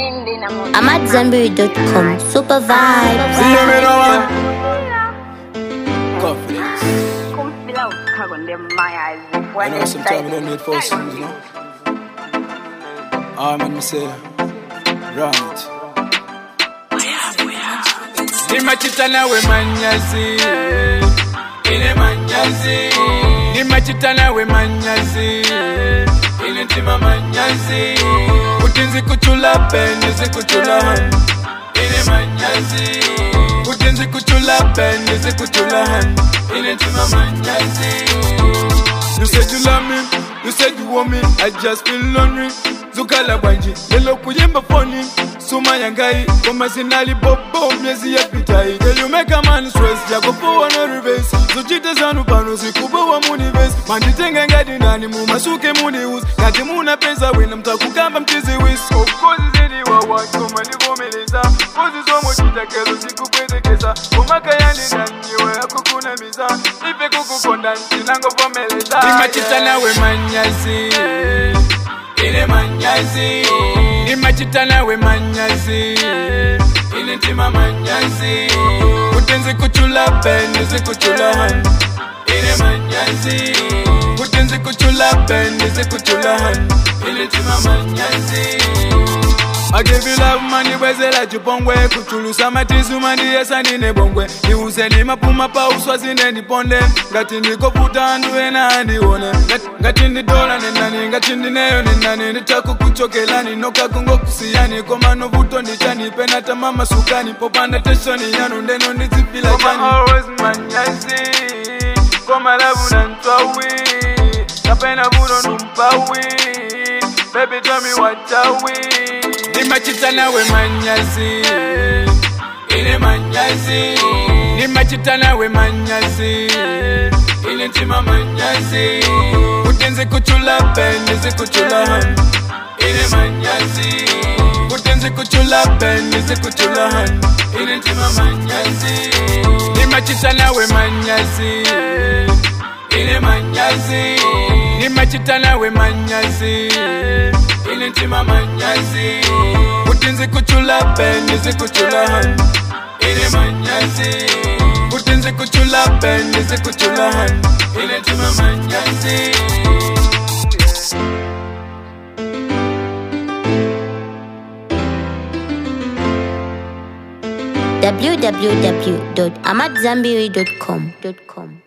I'm at Zenberry.com. Super vibes. See you, me no one. Confidence. I know sometimes we don't need false things, you know. Ah, man, me say, run it. Nimachita nawe manyazi Ine manyazi Nimachita nawe manyazi Ine ntima manyazi Utinzi kuchula peni zikuchula han Ine manyazi Utinzi kuchula peni zikuchula han Ine ntima manyazi You said you love me, you said you want me, I just feel lonely. Zukala bwanji, lelo kuyimba phone Suma yangai, koma sinali bobo miezi ya pitai Girl you make a man stress, yako poa na reverse Zuchite zanu pano sikubowa muniverse Manditenga ngadi ndani mumasuke munius Kati muna pesa wina mtakukamba mtizi wis Of course zidi wa watu manivumeleza Kozi somo chitakelo sikupwezekeza Kumaka yani nanyiwe akukuna miza Ife kukukonda ntinangovomeleza Nimachita nawe manyazi Ile manyazi Nimachita nawe manyazi Ile ntima manyazi Utenzi kuchula peni zikuchula han Ile manyazi Utenzi kuchula peni zikuchula han Ile ntima manyazi I give you love mani bwezela chipongwe kuchulusa matizu mani yesa nine bongwe niuze ni mapuma pa uswa zine niponde ngati ndikoputa andu ena andione Ngati- ngati ndidola nenani ngati ndineyo nenani nditakukuchokela ninoka kungo kusiyani koma novuto ndichanipe nata mama sukani popanda teshoni yanu ndeno ndizipila chani koma lavu nantwawi kapena vuno numpawi Baby, tell me what are we? Nimachita nawe manyazi Ile manyazi Nimachita nawe manyazi Ile ntima manyazi Utenzi kuchula peni zikuchula han Ile manyazi Utenzi kuchula peni zikuchula han Ile ntima manyazi Nimachita nawe manyazi Ile manyazi Nimachita nawe manyazi Ile ntima manyazi Utinzi kuchula peni zikuchula han Ile manyazi Utinzi kuchula peni zikuchula han Ile ntima manyazi www.amatzambiri.com.